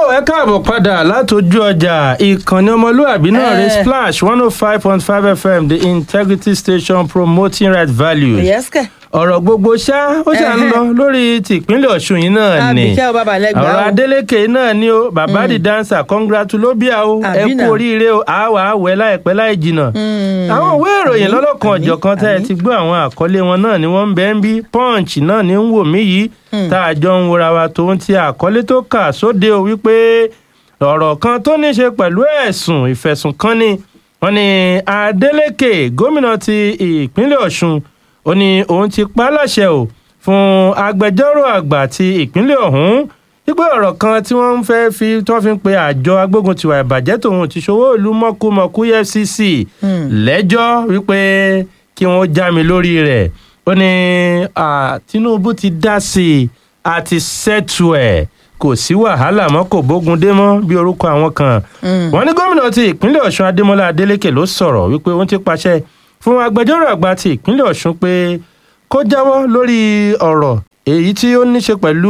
ẹ káàbọ̀ padà látọjú ọjà ìkànnì ọmọlúwàbí náà rẹ Eh. splash one oh five point five fm the integrity station promoting right values. yes kẹ. ọ̀rọ̀ gbogbo ṣá ó ṣà ń Ẹhẹ́. lọ lórí tìpínlẹ̀ ọ̀ṣun yìí náà ni àbíkẹ́ ọba balẹ̀gbà ọ̀rọ̀ adélèké náà ni o bàbá di dancer congratulobia o ẹ Àbí kú náà. oríire o àwa àwẹ̀ láìpẹ́ láì jìnnà àwọn ìwé ìròyìn lọ́lọ́kan àmín, ọ̀jọ̀kan tẹ́ ẹ àmín. ti gbọ́ àwọn àkọlé wọn náà ni wọ́n ń bẹ́ ń bí punch náà ní ń wò mí yìí tá a jọ ń wora wa tòun ti àkọlé tó kà sóde o wípé ọ̀rọ̀ kan tó ní ṣe pẹ̀lú ẹ̀sùn ìfẹ̀sùnkanni wọ́n ní adeleke gómìnà ti ìpínlẹ̀ ọ̀ṣun ó ní òun ti pa á láṣẹ o fún agbẹjọ́rò àgbà ti ìpínlẹ̀ ọ̀hún wípé ọ̀rọ̀ kan tí wọ́n ń fẹ́ fi tí wọ́n fi ń pe àjọ agbógun tiwa ìbàjẹ́ tòun ti ṣòwò ìlú mọ́kúmọ́kú efcc lẹ́jọ́ wípé kí wọ́n já mi lórí rẹ̀ ó ní ah, tinubu ti dá sí i àti sẹ́tù ẹ̀ kò sí wàhálà mọ́ kò bógun dé mọ́ bí orúkọ àwọn kan wọ́n ní gómìnà ti ìpínlẹ̀ ọ̀ṣun adémọlá adélèké ló sọ̀rọ̀ wípé òun ti pàṣẹ fún agbẹjọ́rò àgbà ti ìpínlẹ̀ ọ̀ṣun pé kó jáwọ́ lórí ọ̀rọ̀ èyí tí ó ní ṣe pẹ̀lú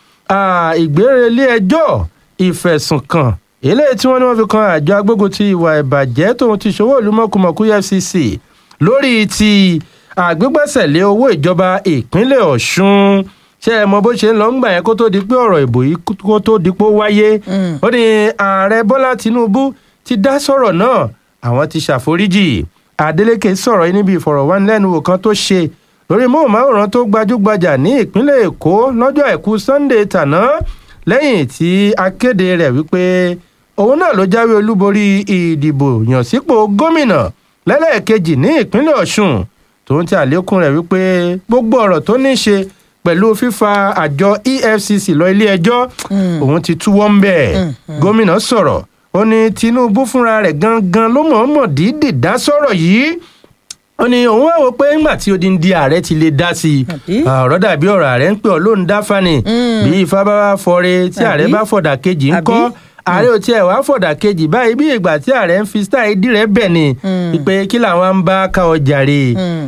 ah, ìgbérelé ẹjọ́ ìfẹ̀sùnkàn eléyìí tí wọ́n ní wọ́n fi kan àjọ agbógun ti ìwà ìbàjẹ́ tóun ti ṣòwò ìlú mọ̀kùmọ̀kù efcc lórí ti àgbégbèsèlé owó ìjọba ìpínlẹ̀ ọ̀ṣun ṣé ẹ mọ bó ṣe ń lọ ńgbà yẹn kó tó di pé ọ̀rọ̀ ìbò yìí kó tó di pé ó wáyé ó ní ààrẹ bọ́lá tinubu ti dá sọ̀rọ̀ náà àwọn ti ṣàforíjì adeleke sọ̀rọ̀ yìí níbi ìfọ̀rọ̀wánilẹ́nuwò kan tó ṣe lórí móhùnmáwòrán tó gbajúgbajà ní ìpínlẹ̀ èkó lọ́jọ́ àìkú sunday tàná lẹ́yìn tí akéde rẹ̀ wípé òun náà ló jáwé olúborí ìdìbò yànsípò gómìnà lẹ́lẹ́ẹ̀kejì ní ìpínlẹ̀ ọ̀ṣun tòun ti àlékún rẹ̀ wípé gbogbo ọ̀rọ̀ tó ní í ṣe pẹ̀lú fífa àjọ efcc lọ ilé ẹjọ́ òun ti túwọ́ ń bẹ̀ gómìnà sọ̀rọ̀ ó ní tinubu fúnra rẹ̀ gangan ló mọ̀ọ́mọ̀ dídì dá sọ̀rọ̀ yìí ó ní òun wá wò pé ńgbà tí odindi ààrẹ ti lè dá sí i Àbí? ọ̀rọ̀ dàbí ọ̀rọ̀ ààrẹ ń pè ọ́ lóun dá fani bí ifá bá wá fọre tí ààrẹ Àbí? bá fọ̀dà kejì ń Àbí? kọ́ ààrẹ ò tiẹ̀ wá fọ̀dà kejì báyìí bí ìgbà tí ààrẹ ń fi style dí rẹ̀ bẹ̀ ni pé kí làwọn ń bá ká ọjà rè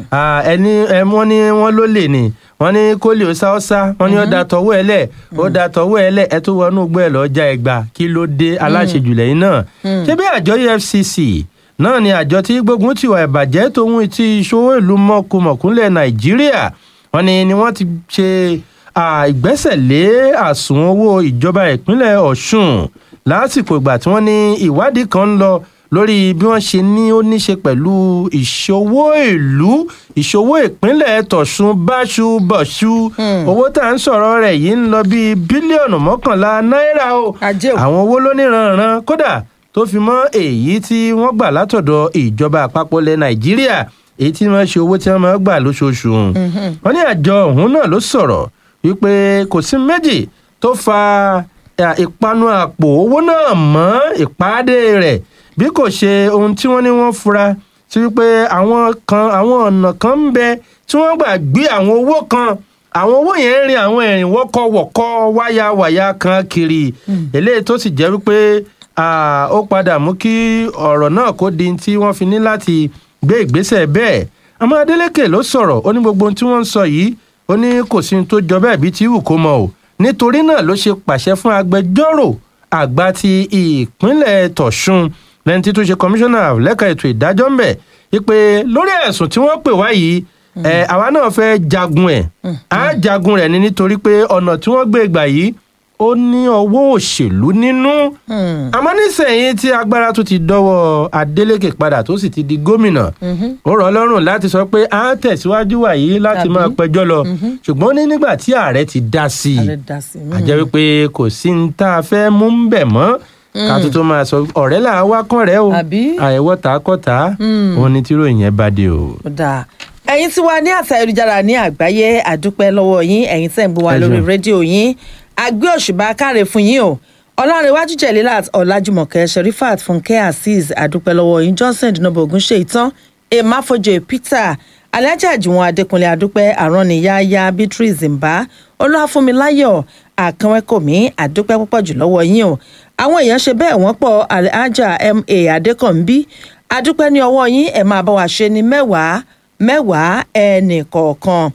ẹni ẹ, wọ́n ní wọ́n ló lè ní wọ́n ní kó lè sá ọ́ sá wọ́n ní ó da tọwọ́ ẹ lẹ̀ ó da tọwọ́ ẹ lẹ̀ ẹ tó wọnú gbọ́ ẹ lọ́ọ́ já ẹgbà kí ló dé aláṣejù lẹ́yìn náà ṣé bí àjọ efcc náà ni àjọ tí gbógun tiwa ìbàjẹ́ tòun ti ìṣòwò ìlú mọ̀kùmọ̀kúnlẹ̀ nàìjíríà wọ́n ní ni wọ́n ti ṣe à, ìgbésẹ̀ lé àsùnwọ̀n owó ìjọba ìpínlẹ̀ ọ̀ṣun lásìkò ìgbà tí wọ́n ní ìwádìí kan ń lọ lórí bí wọ́n ṣe ní ó ní ṣe pẹ̀lú ìṣòwò ìlú ìṣòwò ìpínlẹ̀ tọ̀ṣun báṣubọ̀ṣu owó tá à ń sọ̀rọ̀ rẹ̀ yìí ń lọ bíi bílíọ̀nù mọ́kànlá náírà o Ajé o. àwọn owó lóníranran kódà tó fi mọ́ èyí tí wọ́n gbà látọ̀dọ̀ ìjọba àpapọ̀ ilẹ̀ nàìjíríà èyí tí wọ́n ṣe owó tí wọ́n máa gbà lóṣooṣù wọ́n ní àjọ ọ̀hún náà ló sọ̀rọ̀ wípé kò sí méjì tó fa à, ìpanu àpò owó náà mọ́ ìpàdé rẹ̀ bí kò ṣe ohun tí wọ́n ní wọ́n fura sí wípé àwọn kan àwọn ọ̀nà kan ń bẹ tí wọ́n gbà gbé àwọn owó kan àwọn owó yẹn ń rin àwọn ẹ̀rìn wọ́kọ̀wọ̀kọ̀ wáyàwáyà kan kiri eléyìí tó sì jẹ́ wípé ah, ó padà mú kí ọ̀rọ̀ náà kó di tí wọ́n fi ní láti gbé ìgbésẹ̀ bẹ́ẹ̀ àmọ́ adeleke ló sọ̀rọ̀ ó ní gbogbo ohun tí wọ́n ń sọ yìí ó ní kò sí ohun tó jọ bẹ́ẹ̀ bí tí wù kó mọ o nítorí náà ló ṣe pàṣẹ fún agbẹjọ́rò àgbà ti ìpínlẹ̀ tọ̀ṣun lẹ́ni tí tó ṣe kọmíṣánná lẹ́ka ètò ìdájọ́ ń bẹ̀ wípé lórí ẹ̀sùn tí wọ́n pè wá yìí ẹ àwa náà fẹ́ jagun ẹ̀ á jagun rẹ̀ ni nítorí pé ọ̀nà tí wọ́n gbé gbà yìí ó ní ọwọ́ òṣèlú nínú àmọ́ nísìnyìí tí agbára tó ti dọ́wọ́ adeleke padà tó sì ti di gómìnà ó rọ̀ ọ́ lọ́rùn láti sọ pé à ń tẹ̀síwájú wàyí láti Tàbí? máa pẹjọ́ lọ ṣùgbọ́n ní nígbà tí ààrẹ ti dá sí i Ààrẹ dá sí i. àjẹ́ wípé kò sí ní tá a fẹ́ mú ń bẹ̀ mọ́ ká tó tó máa sọ ọ̀rẹ́ là á wá kàn rẹ́ o Àbí? àìwọ́ tà á kọ́ tà á òun ni tíròyìn yẹn bá dé o. Ó dáa ẹ̀yin tí wà ní àtà ayélujára ní àgbáyé àdúpẹ́ lọ́wọ́ yín ẹ̀yin tẹ̀ ń gbọ́ wa Ẹ lórí ṣeun. rédíò yín àgbé òṣùbà káre fún yín o ọlárẹ̀wájú jẹ̀lílàt ọ̀làjùmọ̀kẹ́ sherifat fúnkẹ́ azeez àdúpẹ́ lọ́wọ́ yín johnson dinobo ogunṣe ìtàn emafoje peter alhaji àjùwọ̀n adékúnlé àdúpẹ́ àrọ́nìyáyá beatrice mbá olúwàfúnmiláyọ̀ àkànwẹ́kọ̀mí àdúpẹ́ púpọ̀ jù lọ́wọ́ yín o àwọn èèyàn ṣe bẹ́ẹ̀ wọ́n pọ̀ alhaja ma adékànbí àdúpẹ́ ní ọwọ́ yín ẹ̀ máa bá wa ṣe ní mẹ́wàá mẹ́wàá ẹnì kọ̀ọ̀kan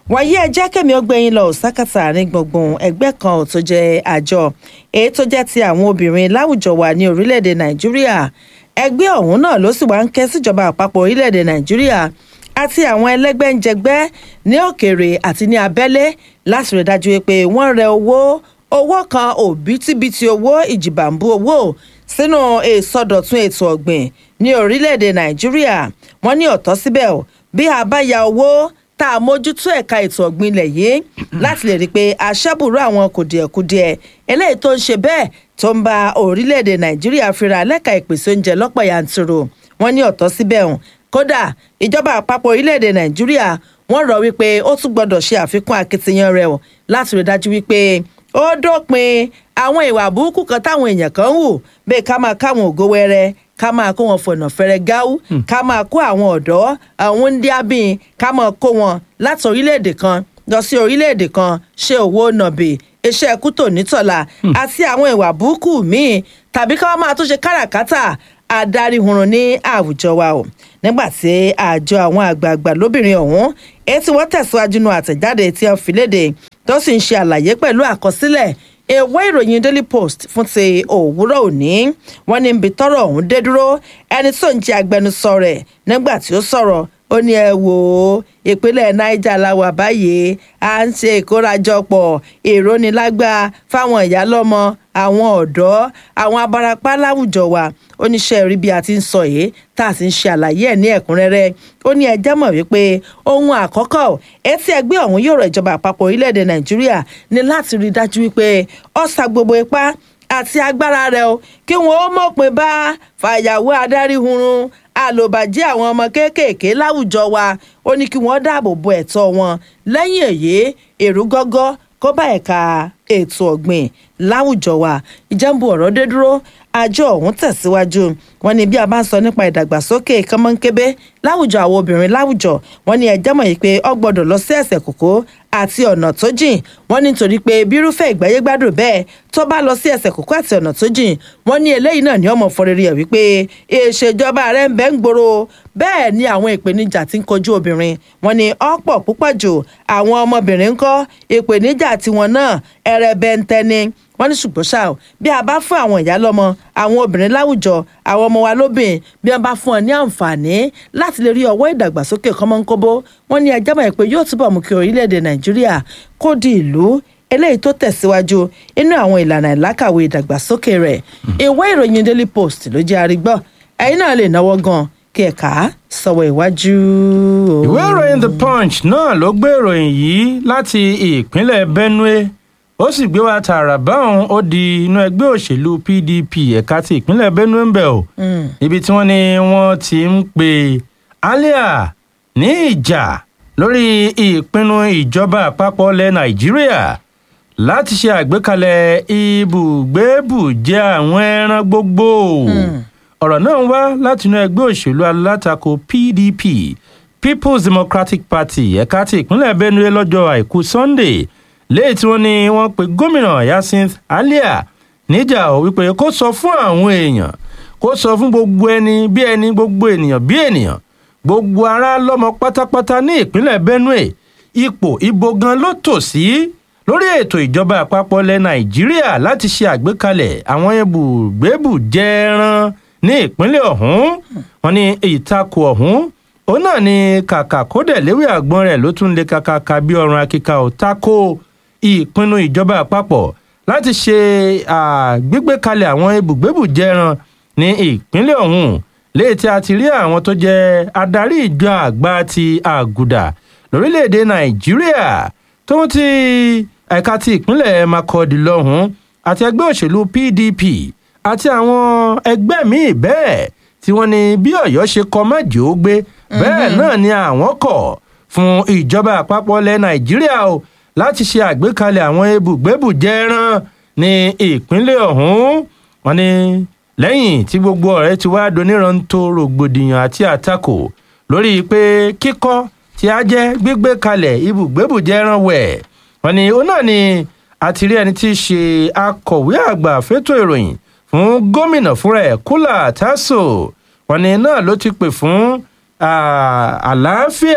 wàyí ẹ jẹ́ kẹ́mi ó gbé yín lọ sákàtà ní gbùngbùn ẹgbẹ́ kan tó jẹ́ àjọ èyí tó jẹ́ ti àwọn obìnrin láwùjọ wa ní orílẹ̀-èdè nàìjíríà ẹgbẹ́ ọ̀hún náà ló sì wá ń ké síjọba àpapọ̀ orílẹ̀-èdè nàìjíríà àti àwọn ẹlẹ́gbẹ́njẹgbẹ́ ní òkèèrè àti ní abẹ́lé láti rí dájú pé wọ́n rẹ owó owó kan òbítíbitì owó ìjìbàǹbù owó sínú ìsọdọ̀tun ètò ọ̀gbìn ní orílẹ̀-èdè nàìjíríà wọ́n ní ọ̀tọ̀ síbẹ̀ o bí a bá ya owó tá a mójútó ẹ̀ka ètò ọ̀gbìn ilẹ̀ yìí láti lè rí i pé aṣẹ́bùrú àwọn kùdìẹ̀kudiẹ eléyìí tó ń ṣe bẹ́ẹ̀ tó ń ba orílẹ̀-èdè nàìjíríà fira lẹ́ka ìpèsè oúnjẹ lọ́pọ̀ yanturu wọ́n ní ọ̀tọ̀ síbẹ̀ hàn kódà ìjọba àpapọ̀ orílẹ̀-èdè nàìjíríà wọ́n rọ̀ wípé ó tún gbọ́dọ̀ ṣe àfikún akitiyan rẹ̀ o láti rí dájú wípé ó dópin àwọn ìwà burúkú kan táwọn èèyàn kan ń hù bẹ́ẹ̀ ká máa káwọn ògo wẹrẹ ká máa kó wọn fọ̀nà fẹ́rẹ́ gáú ká máa kó àwọn ọ̀dọ́ àwọn ndíábìn ká máa kó wọn láti orílẹ̀-èdè kan lọ sí orílẹ̀-èdè kan ṣe òwò nàbì iṣẹ́ kútò nítọ̀la àti àwọn ìwà burúkú míì tàbí ká wọ́n máa tún ṣe káràkátà adarí hurun ní àwùjọ wa o nígbà tí àjọ àwọn àgbààgbà lóbìnrin ọ̀hún èyí tí wọ́n tẹ̀síwájú nu àtẹ̀jáde tí wọ́n fi léde tó sì ń ṣe àlàyé pẹ̀lú àkọsílẹ̀ ìwé ìròyìn daily post fún ti òwúrọ̀ òní wọ́n ní ibi tọ́rọ̀ ọ̀hún dé dúró ẹni tó ń jẹ́ agbẹnusọ rẹ̀ nígbà tí ó sọ̀rọ̀ ó ní ẹ wò ó ìpínlẹ̀ niger la wà báyìí à ń ṣe ìkórajọpọ̀ ìrónilágbá fáwọn ìyálọ́mọ àwọn ọ̀dọ́ àwọn abarapá láwùjọ wa oníṣẹ́ rí bí a ti ń sọ yìí tá a sì ń ṣe àlàyé ẹ̀ ní ẹ̀kúnrẹ́rẹ́ ó ní ẹjẹ́ mọ̀ wípé ohun àkọ́kọ́ etí ẹgbẹ́ ọ̀hún yóò rọ ìjọba àpapọ̀ orílẹ̀-èdè nàìjíríà ní láti rí i dájú wípé ó sa gbogbo ipá àti agbára rẹ̀ o kí wọ́n ó mọ̀pin bá fàyàwó adarí hurun àlòbàjẹ́ àwọn ọmọ kéékèèké láwùjọ wa ó ní kí wọ́n dáàbò bo ẹ̀tọ́ wọn lẹ́yìn èyí èrú gọ́gọ́ kó bá ẹ̀ka ètò ọ̀gbìn láwùjọ wa ìjẹ́nbu ọ̀rọ̀ dé dúró àjọ ọ̀hún tẹ̀síwájú wọn ní bí a bá ń sọ nípa ìdàgbàsókè kọ́mọ́nkébé láwùjọ àwọn obìnrin láwùjọ wọn ní ẹjẹ́ mọ̀ yìí pé ọ gbọ́dọ̀ lọ sí ẹsẹ̀ kòkó àti ọ̀nà tó jìn wọ́n ní nítorí pé bírúfẹ́ ìgbáyégbádùn bẹ́ẹ̀ tó bá lọ sí ẹsẹ̀ kòkó àti ọ̀nà tó jìn wọ́n ní eléyìí náà ní ọmọ fọrẹ́rì ẹ̀ wípé ìṣèjọba rẹ̀ ń bẹ́ ń gbòòrò bẹ́ẹ̀ ni àwọn ìpèníjà ti ń kojú obìnrin wọ́n ní ọ̀pọ̀ púpọ̀ jù àwọn ọmọbìnrin ń kọ́ ìpèníjà tiwọn náà ẹrẹbẹntẹ ni wọ́n ní ṣùgbọ́n ṣá o bí a bá fún àwọn ìyá lọ́mọ àwọn obìnrin láwùjọ àwọn ọmọ wa lóbìn bí wọ́n bá fún ọ ní àǹfààní láti lè rí ọwọ́ ìdàgbàsókè kọ́mọ́nkóbó wọ́n ní ẹjẹ́ mọ̀ pé yóò túbọ̀ mú kí orílẹ̀-èdè nàìjíríà kó di ìlú eléyìí tó tẹ̀síwájú inú àwọn ìlànà ìlákàwé ìdàgbàsókè rẹ̀ ìwé ìròyìn daily post ló jẹ́ arígbọ́ ẹ̀yin náà lè náwó gan kí ẹ kà á sọ̀wọ́ ìwájú. ìwé ìròyìn the punch náà ló gbé ìròyìn yìí láti ìpínlẹ̀ benue ó sì gbé wa tààrà báwọn ó di inú ẹgbẹ́ òṣèlú pdp ẹ̀ka ti ìpínlẹ̀ benue ń bẹ̀ o ibi tí wọ́n ní wọ́n ti ń pe alia ní ìjà lórí ìpinnu ìjọba àpapọ̀ ilẹ̀ nàìjíríà láti ṣe àgbékalẹ̀ ibùgbébùjẹ àwọn ẹran gbogbo ọ̀rọ̀ náà wá látinú ẹgbẹ́ òṣèlú alátakò pdp people's democratic party ẹ̀ka ti ìpínlẹ̀ benue lọ́jọ́ àìkú sunday léyìí tí wọ́n ní wọ́n pe gómìnà yasinth alia níjà ò wípé kó sọ fún àwọn èèyàn kó sọ fún gbogbo ẹni bí ẹni gbogbo ènìyàn bí ènìyàn gbogbo ará lọ́mọ pátápátá ní ìpínlẹ̀ benue ipò ibo gan ló tò sí lórí ètò ìjọba àpapọ̀ ilẹ̀ nàìjíríà láti ṣe àgbékalẹ̀ àwọn ibùgbébùjẹran ní ìpínlẹ̀ ọ̀hún wọn ní ìtakò ọ̀hún òun náà ni kàkà kódẹ̀ léwé àgbọn rẹ̀ ló tún lè kàkàkà bí ọrùn akíkà ò tako ìpinnu ìjọba àpapọ̀ láti ṣe gbígbé kalẹ̀ àwọn ibùgbébùjẹran ní ìpínlẹ̀ ọ̀hún léyìí tí a ti rí àwọn tó jẹ́ adarí ìjọ àgbà ti àgùdà lórílẹ̀‐èdè nàìjíríà tó ń ti ẹ̀ka ti ìpínlẹ̀ makọ́dí lọ́hùn àti ẹgbẹ́ òṣèlú pdp àti àwọn ẹgbẹ́ míì bẹ́ẹ̀ tí wọ́n ní bí ọ̀yọ́ ṣe kọ májì ó gbé bẹ́ẹ̀ náà ni àwọn kọ̀ fún ìjọba àpapọ̀ ilẹ̀ nàìjíríà o láti ṣe àgbékalẹ̀ àwọn ibùgbébùjẹran ní ìpínlẹ̀ ọ̀hún wọn ni lẹ́yìn tí gbogbo ọ̀rẹ́ ti wá doníranto rògbòdìyàn àti àtakò lórí pé kíkọ́ tí a jẹ́ gbígbé kalẹ̀ ibùgbébùjẹran wẹ̀ wọn ni ó náà ni àtìrí ẹni tí í ṣe akọ̀wé àgbà fétò ìròyìn fún gómìnà fúnra ẹ̀ kúlà tásò wọn ni náà ló ti pè fún àlàáfíà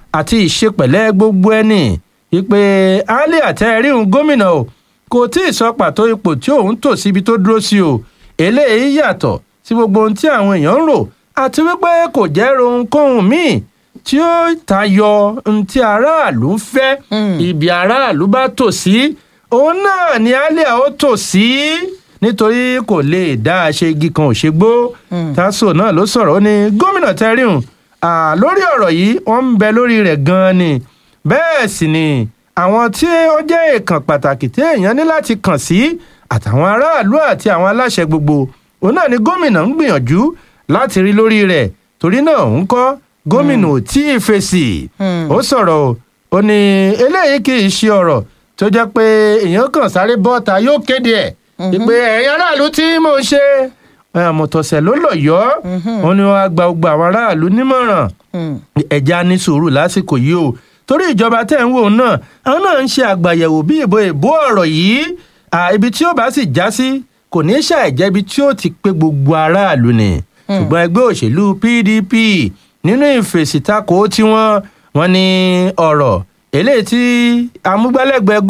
àti ìṣepẹ̀lẹ́ gbogbo ẹni ìpè alẹ́ àtẹ̀ríhùn gómìnà o kò tí ì sọ pàtó ipò tí òun tò síbi tó dúró sí o eléyìí yàtọ̀ sí gbogbo ohun tí àwọn èèyàn ń rò àti wípé kò jẹ́ ohunkóhun míì tí ó tayọ ohun tí aráàlú ń fẹ́ ibi aráàlú bá tò sí òun náà ni alẹ́ ó tò sí nítorí kò lè dá a ṣe igi kan ò ṣe gbó taso náà ló sọ̀rọ̀ ó ní gómìnà tẹ́ríhùn lórí ọ̀rọ̀ yìí wọ́n ń bẹ lórí rẹ̀ gan-an ni bẹ́ẹ̀ sì ni àwọn tí ó jẹ́ èèkàn pàtàkì tí èèyàn ní láti kàn sí àtàwọn aráàlú àti àwọn aláṣẹ gbogbo òun náà ni gómìnà ń gbìyànjú láti rí lórí rẹ̀ torí náà ń kọ́ gómìnà ò tí ì fèsì ó sọ̀rọ̀ ó ní eléyìí kì í ṣe ọ̀rọ̀ tó jẹ́ pé èèyàn kàn sáré bọ́ta yóò kéde ẹ̀ ìpè ẹ̀yin aráàlú tí mò ń ṣe àmọ̀tọ̀sẹ̀ ló lọ yọ ọ́ ni wọ́n á gba gbogbo àwọn aráàlú nímọ̀ràn ẹ̀já ní sùúrù lásìkò yìí o torí ìjọba tẹ̀ ń wò náà àwọn náà ń ṣe àgbàyẹ̀wò bí ìbò ìbò ọ̀rọ̀ yìí ibi tí ó bá sì já sí kò ní ṣàìjẹ́ ibi tí ó ti pé gbogbo aráàlú ni ṣùgbọ́n ẹgbẹ́ òṣèlú PDP nínú ìfèsìtakò tiwọn wọ́n ní ọ̀rọ̀ eléyìí tí amúgbálẹ́gbẹ̀ẹ́